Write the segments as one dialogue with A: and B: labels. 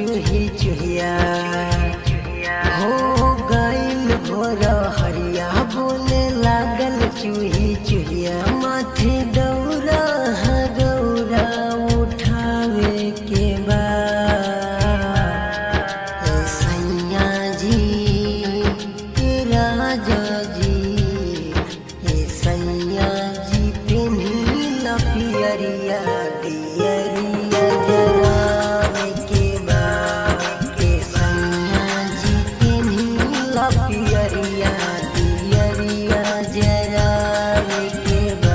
A: चूही चूहिया हो गइल भोर हरिया बोले लागल चूही चूहिया माथे दौरा गौरा उठावे के बा ए सैया जी ए राजा जी ए सैया जी पेन्ही लपियरिया दियरिया जरावे के बा ए सैया जी पेन्ही लपियरिया दियरिया जरावे के बा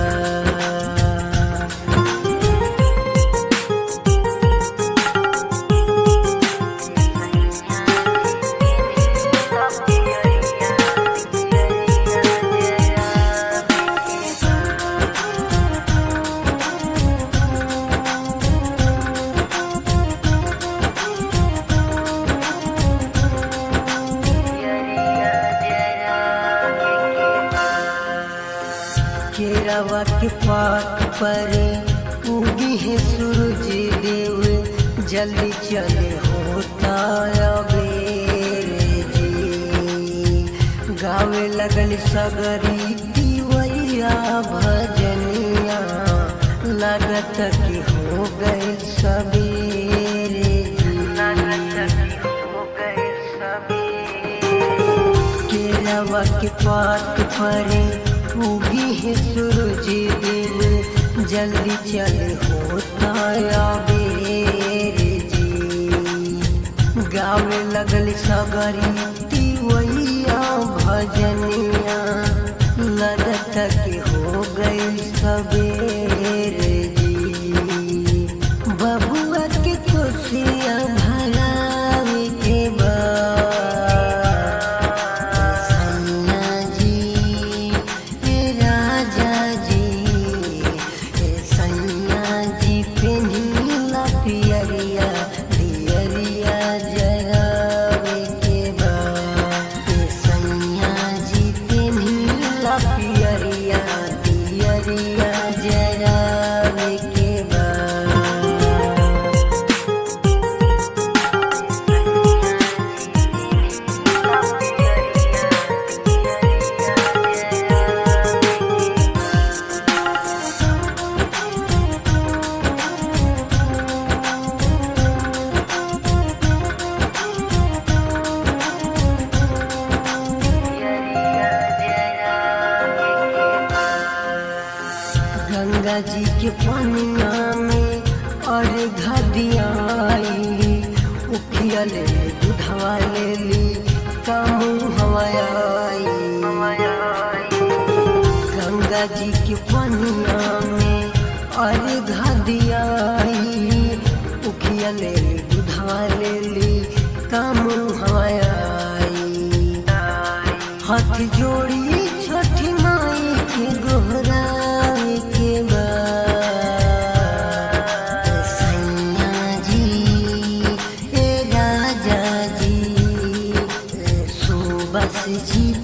A: केरवा के पात पर उगी है सूरज देव जल्दी चले होता अबेर जी गावे लगल सगरी दिवैया भजनिया लागत कि हो गए सबेरे केरवा के पात पर उगी है सूरज देव जल्दी चले होता अबेर जी गावे लगल सगरी तिवैया भजनिया लगत के हो गई सबेर जी बबुआ के खुशियाँ भरावे के बा सैया जी ए राजा जी ए सैया जी पेन्हिला पियरिया दियरिया जरावे के बा ए सैया जी पेन्हिला पियरिया दियरिया जरावे के बा गंगा जी के पनिया में और घदियाई उखिया ले ली दूधवा ले ली कामू हवाई गंगा जी के पनिया में और घदियाई उखिया ले ली दूधवा ले ली कामू हवाई हाथ जोड़ी छठी माई के गोहरावे के बा सैया जी ए राजा जी सुबस जी